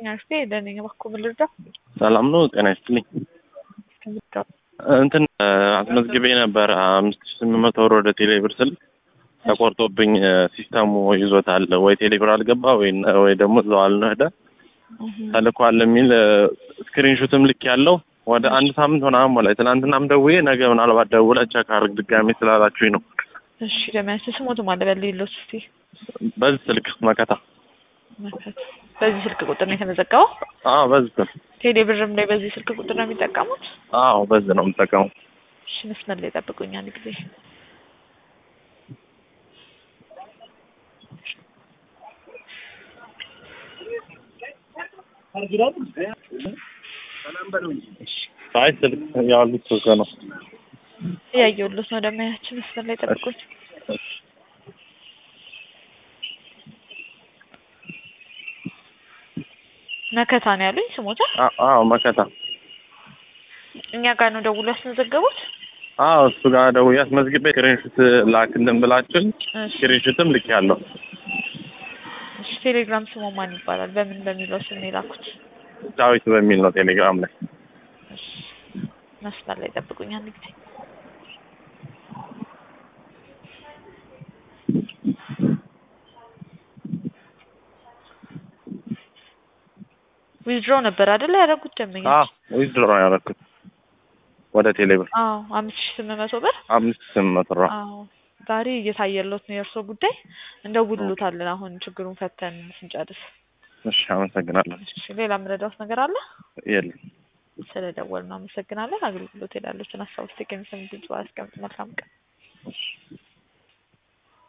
አርፌ ደነኛ ባኮ ምልርዳ ሰላም ነው። ጤና ይስጥልኝ። እንትን አስመዝግቤ ነበር አምስት ሺህ ስምንት መቶ ብር ወደ ቴሌ ብር ስል ተቆርጦብኝ ሲስተሙ ይዞታል። ወይ ቴሌ ብር አልገባ ወይ ወይ ደግሞ እዛው አልነህደ ተልኳል የሚል ስክሪንሹትም ልክ ያለው ወደ አንድ ሳምንት ምናምን ሞላኝ። ትናንትናም ደውዬ ነገ ምናልባት ደውለህ ቼክ አድርግ ድጋሜ ስላላችሁኝ ነው። እሺ ለሚያንስ ስሞቱ ማለ በል ሌሎች እስቲ በዚህ ስልክ መከታ መከት በዚህ ስልክ ቁጥር ነው የተመዘገበው። አዎ በዚህ ስልክ ቴሌ ብርም ላይ በዚህ ስልክ ቁጥር ነው የሚጠቀሙት። አዎ በዚህ ነው የምጠቀመው። እሺ መስመር ላይ ጠብቁኝ አንድ ጊዜ አይ ስልክ ያሉት ስልክ ነው። እያየሁለት ነው። ደማያችን መስመር ላይ ጠብቁኝ። መከታ ነው ያሉኝ ስሞታ። አዎ መከታ። እኛ ጋር ነው ደውሎ ያስመዘገቡት። አዎ እሱ ጋር ደውዬ አስመዝግቤ ስክሪንሹት ላክልን ብላችሁኝ ስክሪንሹትም ልክ ያለው እሺ ቴሌግራም ስሙ ማን ይባላል? በምን በሚለው ስም ነው የላኩት? ዳዊት በሚል ነው ቴሌግራም ላይ። እሺ መስመር ላይ ጠብቁኝ አንድ ጊዜ ዊዝድሮ ነበር አይደል ያደረጉት ደንበኛ? አዎ ዊዝድሮ ነው ያደረኩት ወደ ቴሌ ብር አዎ አምስት ሺህ ስምንት መቶ ብር አምስት ስምንት መቶ ብር። አዎ ዛሬ እየታየለት ነው የእርሶ ጉዳይ። እንደውልሎታለን አሁን ችግሩን ፈተን ስንጨርስ። እሺ አመሰግናለሁ። እሺ ሌላ የምረዳውት ነገር አለ? የለም። ስለደወል ነው አመሰግናለን። አገልግሎት ሄዳለችን ሀሳብ ውስጥ ከሚሰሙ ድምጽ አስቀምጥ። መልካም ቀን።